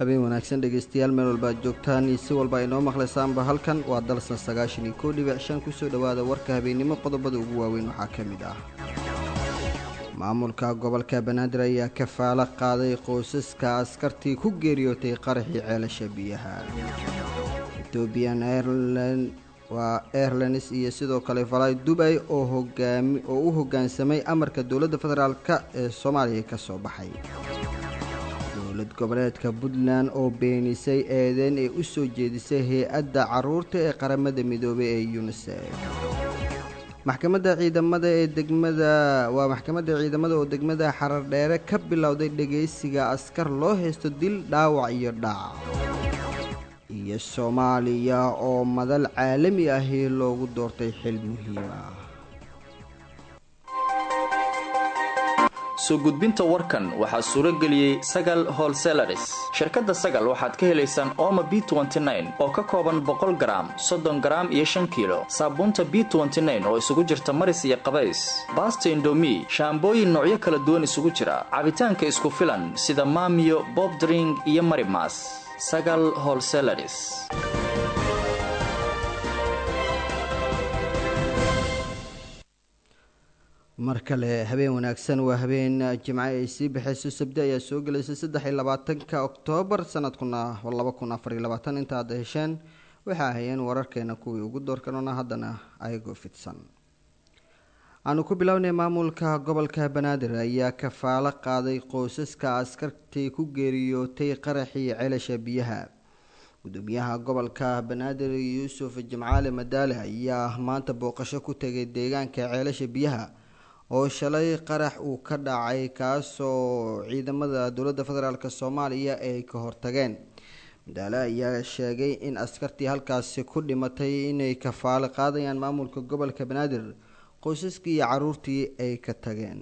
habeen wanaagsan dhegaystayaal meel walba aad joogtaan iyo si walba inoo maqlaysaanba halkan waa dalsan sagaashan iyo koo dhibic shan kusoo dhowaada warka habeennimo qodobada ugu waaweyn waxaa ka mid ah maamulka gobolka banaadir ayaa kafaalo qaaday qoysaska askartii ku geeriyootay qaraxii ceelasha biyaha ethoobian airlan waa airlines iyo sidoo kale falay dubay oo hogaami oo u hoggaansamay amarka dowladda federaalka ee soomaaliya ka soo baxay dowlad goboleedka puntland oo beenisay eedeyn ee u soo jeedisay hay-adda caruurta ee qaramada midoobay ee unisef maxkamadda ciidamada ee degmada waa maxkamadda ciidamada oo degmada xarardheere ka bilowday dhegaysiga askar loo haysto dil dhaawac iyo dhac iyo soomaaliya oo madal caalami ahi loogu doortay xil muhiim ah soo gudbinta warkan waxaa suuro geliyey sagal holselaris shirkadda sagal waxaad ka helaysaan ooma b oo ka kooban boqol garaam soddon garaam iyo shan kiilo saabuunta b oo isugu jirta maris iyo qabays baasta indomi shaambooyin noocyo kala duwan isugu jira cabitaanka isku filan sida maamiyo bobdring iyo marimas sagal holselaris mar kale habeen wanaagsan waa habeen jimco ay sii baxayso sabdi ayaa soo gelaysa saddex iyo labaatanka oktoobar sanadkuna laba kun afar iyo labaatan inta aad hesheen waxaa ahayeen wararkeena kuwii ugu doorkanona haddana ayagoo fidsan aanu ku bilownay maamulka gobolka banaadir ayaa kafaalo qaaday qoysaska askartii ku geeriyootay qaraxii ceelasha biyaha gudoomiyaha gobolka banaadir yuusuf jimcaale madaale ayaa maanta booqasho ku tegay deegaanka ceelasha biyaha oo shalay qarax uu ka dhacay kaasoo ciidamada dowladda federaalk soomaaliya ay ka hortageen madaale ayaa sheegay in askartii halkaasi ku dhimatay inay kafaalo qaadayaan maamulka gobolka banaadir qoysaskii iyo caruurtii ay ka tageen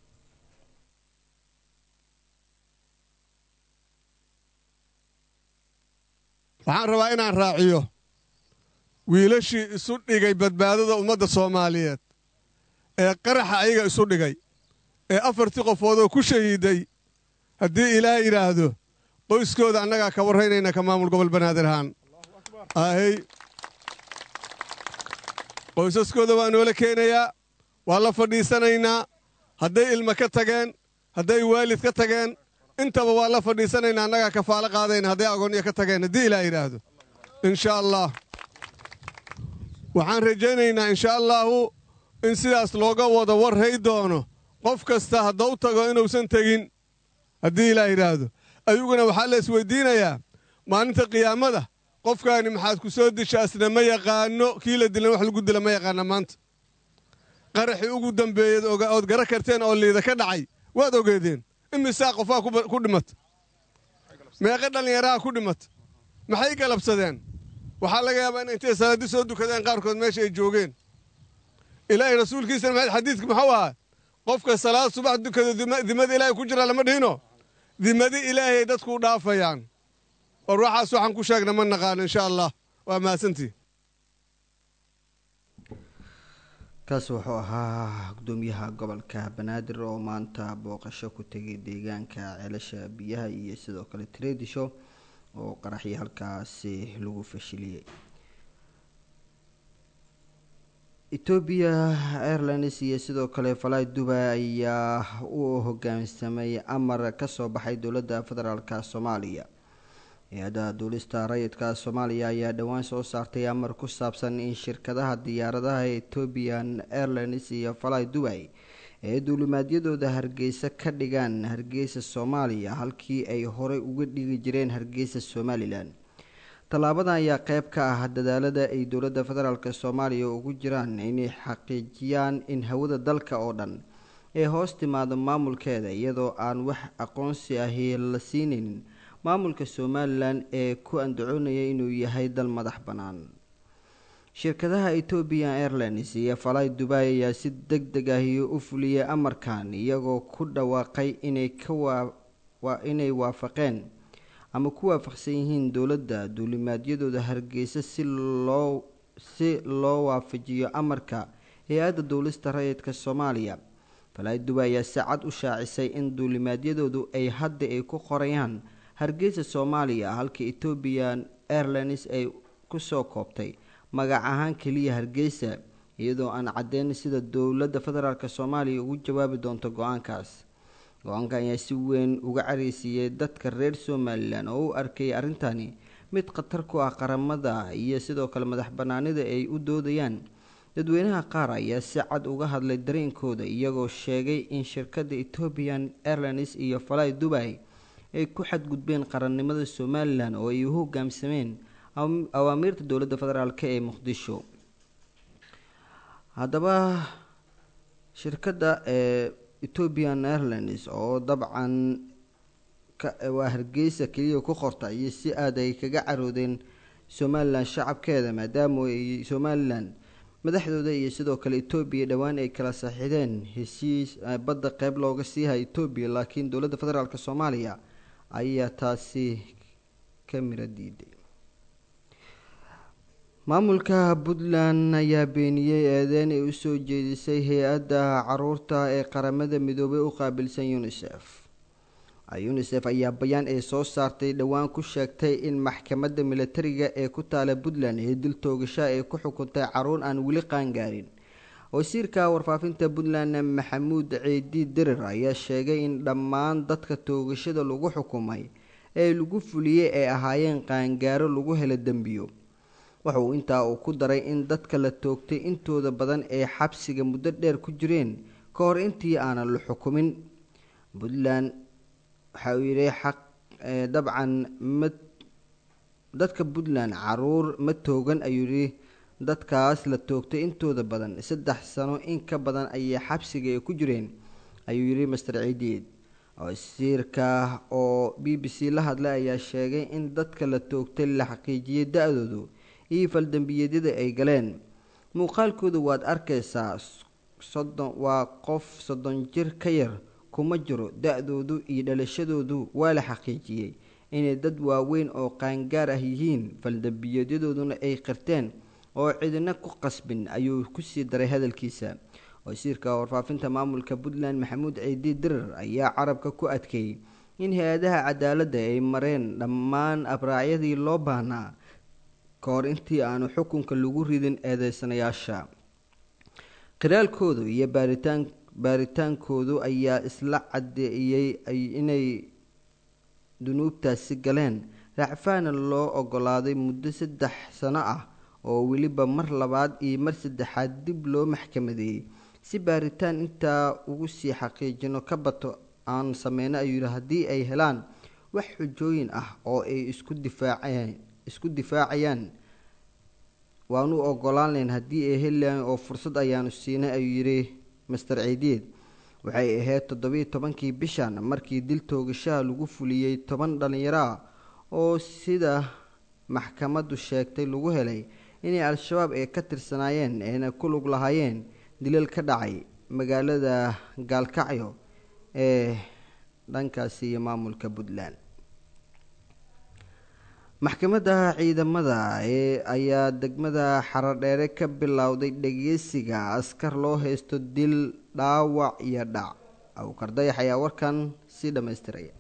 waxaan rabaa inaan raaciyo wiilashii isu dhigay badbaadada ummadda soomaaliyeed ee qaraxa ayaga isu dhigay ee afartii qofoodoo ku shahiiday haddii ilaah yidhaahdo qoyskooda annagaa ka warraynayna ka maamul gobol banaadir ahaan ahey qoysaskooda waa noola keenayaa waa la fadhiisanaynaa hadday ilma ka tageen hadday waalid ka tageen intaba waa la fadhiisanaynaa annagaa kafaalo qaadayna hadday agoonyo ka tageen haddii ilaah yidhaahdo insha allah waxaan rajaynaynaa insha allaahu in sidaas looga wada warray doono qof kasta haddau tago inuusan tegin haddii ilaah yidhaahdo ayuguna waxaa la isweydiinayaa maalinta qiyaamada qofkaani maxaad ku soo disha asna ma yaqaano kii la dilan wax lagu dila ma yaqaana maanta qaraxii ugu dambeeyed ood gara karteen oo liida ka dhacay waad ogeedeen imisaa qofaa ku dhimata meeqa dhallinyaraha ku dhimata maxay galabsadeen waxaa laga yaabaa in intay salaadi soo dukadeen qaarkood meesha ay joogeen ilaahay rasuulkiisana maxayd xadiidka muxuu ahaa qofka salaad subax dukado dimada ilaahay ku jira lama dhihino dimadi ilaahay dadkuu dhaafayaan war waxaas waxaan ku sheegna ma naqaano insha allah waa mahadsantii kaas wuxuu ahaa gudoomiyaha gobolka banaadir oo maanta booqasho ku tegay deegaanka ceelasha biyaha iyo sidoo kale tredisho oo qaraxii halkaasi lagu fashiliyey etoobiya airlines iyo sidoo kale falay dubai ayaa u hogaansamay amar kasoo baxay dowladda federaalk soomaaliya hay-adda duulista rayidka soomaaliya ayaa dhowaan soo saartay amar ku saabsan in shirkadaha diyaaradaha ethoobian airlines iyo falay dubai ee duulimaadyadooda hargeysa ka dhigaan hargeysa soomaaliya halkii ay horey uga dhigi jireen hargeysa somalilan tallaabadan ayaa qeyb ka ah dadaalada ay dowladda federaalk soomaaliya ugu jiraan inay xaqiijiyaan in hawada dalka oo dhan ee hoos timaado maamulkeeda iyadoo aan wax aqoonsi ahi la siinaynin maamulka somalilan ee ku andacoonaya inuu yahay dal madax bannaan shirkadaha ethoobian airlines iyo falay dubai ayaa si deg deg ahi u fuliyay amarkan iyagoo ku dhawaaqay inay kawaa inay waafaqeen ama ku waafaqsan yihiin dowladda duulimaadyadooda hargeysa si loo si loo waafajiyo amarka hay-adda duulista rayidka soomaaliya falay dubai ayaa si cad u shaacisay in duulimaadyadoodu ay hadda ay ku qorayaan hargeysa soomaaliya halka ethoobian airlines ay kusoo koobtay magac ahaan keliya hargeysa iyadoo aan caddeyn sida dowladda federaalk soomaaliya ugu jawaabi doonto go-aankaas go-aanka ayaa si weyn uga careysiiyey dadka reer somalilan oo u arkay arrintani mid khatar ku ah qaramada iyo sidoo kale madax banaanida ay u doodayaan dadweynaha qaar ayaa si cad uga hadlay dareenkooda iyagoo sheegay in shirkadda ethoobian airlines iyo falay dubai ay ku xadgudbeen qarannimada somalilan oo ay u hogaamsameen awaamiirta dowladda federaalk ee muqdisho haddaba shirkadda ee ethoobian airlines oo dabcan waa hargeysa keliya ku qorta iyo si aada ay kaga caroodeen somalilan shacabkeeda maadaama ay somalilan madaxdooda iyo sidoo kale etoobiya dhowaan ay kala saxiideen heshiis badda qeyb looga siihay etoobiya laakiin dowladda federaalk soomaaliya ayaa taasi ka miro diiday maamulka puntland ayaa beeniyey eedeyn ay usoo jeedisay hay-adda caruurta ee qaramada midoobay u qaabilsan unisef unisef ayaa bayaan ay soo saartay dhowaan ku sheegtay in maxkamadda militariga ee ku taala puntland ee dil toogasha ay ku xukuntay caruur aan weli qaangaarin wasiirka warfaafinta puntland maxamuud ciidi dirir ayaa sheegay in dhammaan dadka toogashada lagu xukumay ee lagu fuliyey ay ahaayeen qaangaaro lagu helo dembiyo waxa uu intaa uu ku daray in dadka la toogtay intooda badan ay xabsiga muddo dheer ku jireen ka hor intii aanan la xukumin puntland waxa uu yidhi xaq dabcan ma dadka puntland caruur ma toogan ayuu yidhi dadkaas la toogtay intooda badan saddex sano in ka badan ayay xabsiga ay ku jireen ayuu yidhi master ciidiid wasiirka oo b b c la hadlay ayaa sheegay in dadka la toogtay la xaqiijiyay da-doodu iyo faldambiyeedyada ay galeen muuqaalkooda waad arkaysaa soddon waa qof soddon jir ka yar kuma jiro da-doodu iyo dhalashadoodu waa la xaqiijiyey inay dad waaweyn oo qaangaar ah yihiin faldambiyeedyadooduna ay qirteen oo cidina ku qasbin ayuu kusii daray hadalkiisa wasiirka warfaafinta maamulka puntland maxamuud ciidi dirir ayaa carabka ku adkeeyey in hay-adaha cadaaladda ay mareen dhammaan abraacyadii loo baahnaa ka hor intii aanu xukunka lagu ridin eedeysanayaasha qiraalkoodu iyo baaritaan baaritaankoodu ayaa isla caddeeyey inay dunuubtaasi galeen racfaana loo ogolaaday muddo saddex sano ah oo weliba mar labaad iyo mar saddexaad dib loo maxkamadeeyey si baaritaan intaa ugu sii xaqiijino ka bato aan sameyno ayuu yihi haddii ay helaan wax xujooyin ah oo ay isku difaaceen isku difaacayaan waanu ogolaan layn haddii ay helilayn oo fursad ayaanu siinay ayuu yidhi master ciidiid waxay ahayd toddobiiyo tobankii bishan markii dil toogashaha lagu fuliyey toban dhallinyaro ah oo sida maxkamaddu sheegtay lagu helay inay al-shabaab ay ka tirsanaayeen ayna ku lug lahaayeen dilal ka dhacay magaalada gaalkacyo ee dhankaasi iyo maamulka puntland maxkamadda ciidamada ee ayaa degmada xarodheere ka bilowday dhageysiga askar loo haysto dil dhaawac iyo dhac awkar dayax ayaa warkan sii dhammaystiraya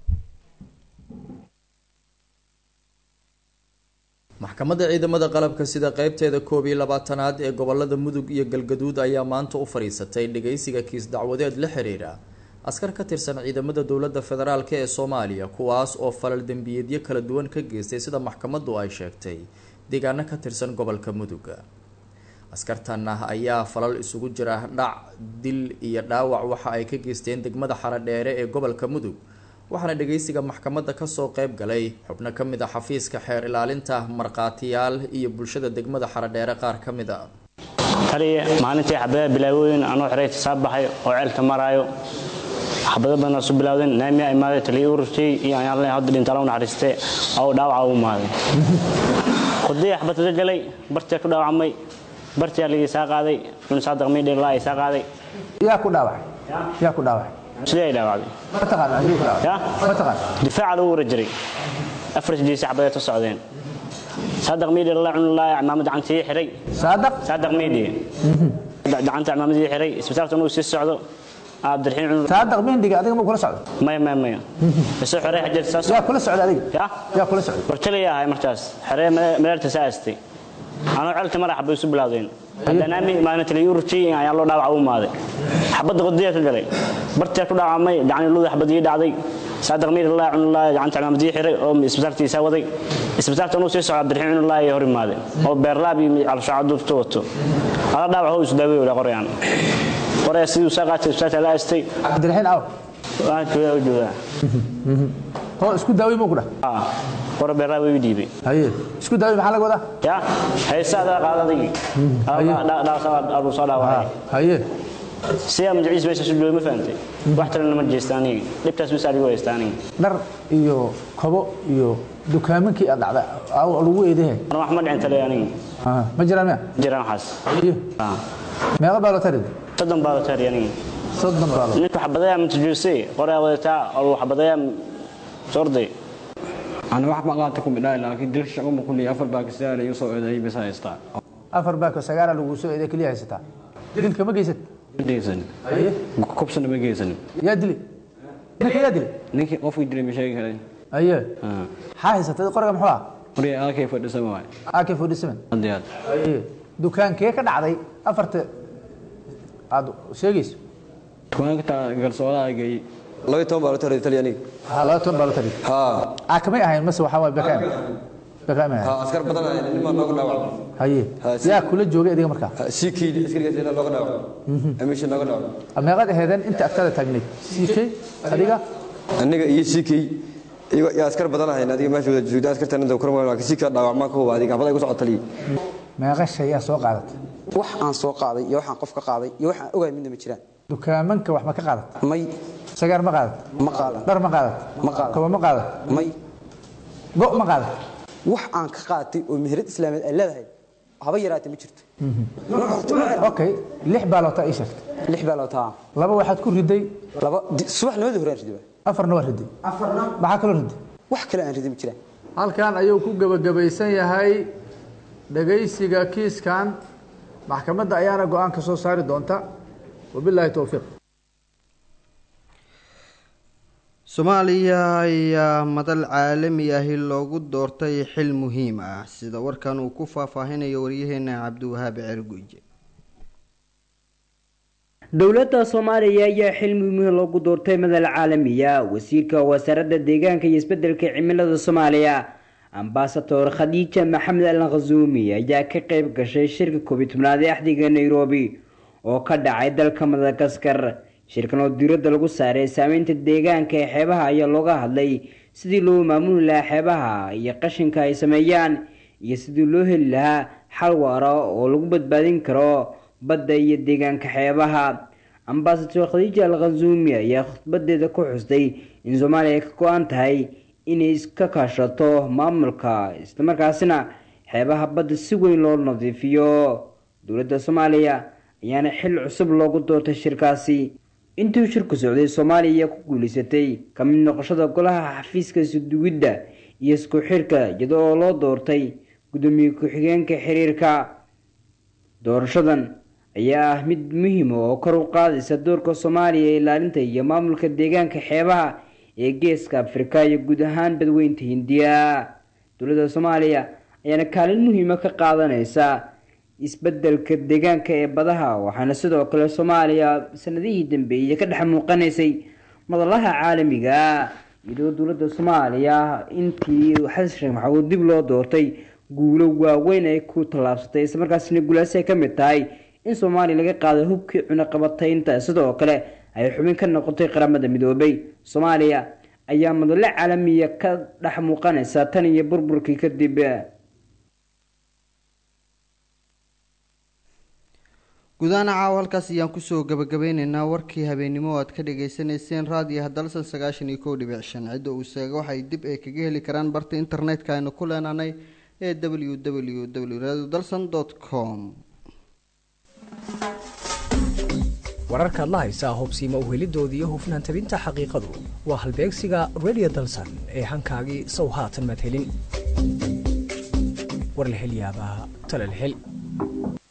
maxkamadda ciidamada qalabka sida qeybteeda koob iyo labaatanaad ee gobolada mudug iyo galgaduud ayaa maanta u fadhiisatay dhageysiga kiis dacwadeed la xiriira askar ka tirsan ciidamada dowladda federaalk ee soomaaliya kuwaas oo falal dembiyeedyo kala duwan ka geystay sida maxkamaddu ay sheegtay deegaano ka tirsan gobolka mudug askartan ah ayaa falal isugu jira dhac dil iyo dhaawac waxa ay ka geysteen degmada xaradheere ee gobolka mudug waxaana dhageysiga maxkamadda kasoo qeyb galay xubno ka mid a xafiiska xeer ilaalinta markhaatiyaal iyo bulshada degmada xaradheere qaar ka mid a taliya maalintii xabadaha bilaawooyin anuu xeray tisaab baxay oo ceelka maraayo xabado badan su bilawdeen naamiya imaaday taliya ururtay iyo ayaan hadda dhintaala u naxariiste oo dhaawaca u imaaday khudaya xabad ka galay bartiyaa ku dhaawacmay bartiyaa ligii saa qaaday cunsaadaq miidhe laa saa qaaday yaa ku dhaawacay yaa ku dhaawacay sidee ay dhaawacday ma taqaan adigu ku dhaawacay ya ma taqaan difaaca lagu wara jiray afar sidiisa xabadeed ka socdeen saadaq miidhe laa cun laa cimaamad gacantii xiray saadaq saadaq miidhe gacanta cimaamaddii xiray isbitaalka inuu sii socdo cabdiraxiin cunur saadaq mindiga adiga ma kula socdo maya maya maya isoo xorey xajeer saas yaa kula socda adiga ya yaa kula socda wartalaya ahay markaas xeree maleerta saastay anoo celta mara xabay isu bilaawdeen haddanaami maalin taliya ururtii ayaa loo dhaawaca u imaaday xabadda qodiya ka galay bartiyaa ku dhaawacmay gacni luda xabadii dhacday saadaq miir allah cunullah gacanta cimaamadii xiray oo isbitaalkiisa waday isbitaalka inuu sii socdo cabdiraxiin cunullah ayaa hor imaaday oo beerlaab iyo calshaaca duubta wato ala dhaawac hoo isu daawey wala qorayaan qoraya sidii usaa qaatay isbitaalka la aastay cabdiraxiin aw waan joogaa u joogaa hoo isku daaway muu ku dhah Ah, qora beerlaab way dhiibay haye isku daaway maxaa laga wadaa ya haysaada qaadadigi soo dhaawacay haye siyaa magaciis meesha su jooga ma fahantay wax talena ma jeesta aniga dhibtaas bis adigu haysta aniga dhar iyo kobo iyo dukaamankii aad dhacda aa lagu eedahe mar wax ma dhicin tale aniga Ah, ma jiraan miya jiraan waxaas iyo Ah, meeqa baa loo tarid soddon baa la taari aniga soddon baa loo ninka xabadayaa matajuuse qoraa wadataa oo xabadayaa sorday أنا واحد ما قاعد تكون بداية لكن دلك شغل ما كل أفر باكستان يوصل إذا هي بس هايستا afar baako sagaala lagu soo eeday keliya haysataa dilka ma geysat جيسن haye كوبسن ما جيسن yaa dili ninka yaa dili نيك قف يدري مشاكل هذي haye آه maxaa haysatay qoriga muxuu ah مري أنا كيف أدرس ما ak forty seven عندي هذا haye dukaankee ka dhacday afarta aad sheegayso كمان كنت قال سؤال جاي laba iyo toban baa loo taray talyaaniga ha laba toban baa loo tari ha aa kamay ahayn mase waxaa waay bekaan bekaan ma ha ahayn askar badan ayaa nimaa nooga dhaawacay haye Ha, si- yaa kula joogay adiga markaa sikii askarigaas ilaa nooga dhaawacay amisha nooga dhaawacay meeqaad aheedeen inta agtaada taagnayd sikey adiga aniga iyo sikii iyo iyo askar badan ahayn adiga meesha wada joogda askartan inta kuran waa laakiin sikii dhaawacmaan ka huba adiga habada igu socod taliyay meeqa shay yaa soo qaadatay wax aan soo qaaday iyo waxaan qof ka qaaday iyo waxaan ogahay midna ma jiraan dukaamanka wax ma ka qaadat may sagaar ma qaadat ma qaadan dhar ma qaadat Ma qaadan. kobo ma qaadat may go ma qaadat wax aan ka qaatay oo meherad islaameed ay leedahay haba yaraatee ma jirto okay lix baa loota ii sheegtay lix baa loo taa laba waxaad ku riday laba di- subaxnimadii hore aan riday afarna waa riday maxaa kaloo riday wax kale aan riday ma jiraan halkan ayuu ku gebagabaysan yahay dhagaysiga kiiskan maxkamadda ayaana go-aan ka soo saari doonta wabilaahi towfiiq soomaaliya ayaa madal caalami ahi loogu doortay xil muhiim ah sida warkan uu ku faahfaahinayo waryaheena cabdiwahaab ceerguuje dowladda soomaaliya ayaa xil muhiim loogu doortay madal caalamiya wasiirka wasaaradda deegaanka iyo isbedelka cimilada soomaaliya ambasador khadiija maxamed al khasuumi ayaa ka qeyb gashay shirka koobiyi tobnaad ee axdiga nairobi oo ka dhacay dalka madagaskar shirkan oo diiradda lagu saaray saameynta deegaanka ee xeebaha ayaa looga hadlay sidii loo maamuli lahaa xeebaha iyo qashinka ay sameeyaan iyo sidii loo heli lahaa xal waara oo lagu badbaadin karo badda iyo deegaanka xeebaha ambasador khadiija al khasuumi ayaa khudbadeeda ku xustay in soomaaliya ay ka go-an tahay inay iska kaashato maamulka islamarkaasina xeebaha badda si weyn loo nadiifiyo dowladda soomaaliya ayaana xil cusub loogu doortay shirkaasi intii shirku socday soomaaliya ku guuleysatay ka mid noqoshada golaha xafiiska isudugidda iyo isku xirka iyada oo loo doortay gudoomiye ku-xigeenka xiriirka doorashadan ayaa ah mid muhiima oo kor u qaadaysa doorka soomaaliya ee ilaalinta iyo maamulka deegaanka xeebaha ee geeska afrika iyo guud ahaan badweynta hindiya dowladda soomaaliya ayaana kaalin muhiima ka qaadanaysa isbedelka deegaanka ee badaha waxaana sidoo kale soomaaliya sanadihii dambeeyey ka dhex muuqanaysay madalaha caalamiga iyadoo dowladda soomaaliya intii xasan sheekh maxamuud dib loo doortay guulo waaweyn ay ku tallaabsatay islamarkaasina guulaasi ay ka mid tahay in soomaaliya laga qaaday hubkii cunaqabataynta sidoo kale ay xubin ka noqotay qaramada midoobay soomaaliya ayaa madalo caalamiya ka dhex muuqanaysa tan iyo burburkii kadib gudahaan caawa halkaas ayaan kusoo gabagabeyneynaa warkii habeennimo oo aad ka dhagaysanayseen raadiyaha dalsan sagaashan iyo kow dhibic shan cidda uu seega waxay dib ay kaga heli karaan barta internetka aynu ku leenaanay ee w w w radio dalsan com wararkaad la haysaa hubsiima uhelidooda iyo hufnaan tabinta xaqiiqadu waa halbeegsiga radio dalsan ee hankaagii sow haatan maad helin war la hel yaabaa tale la hel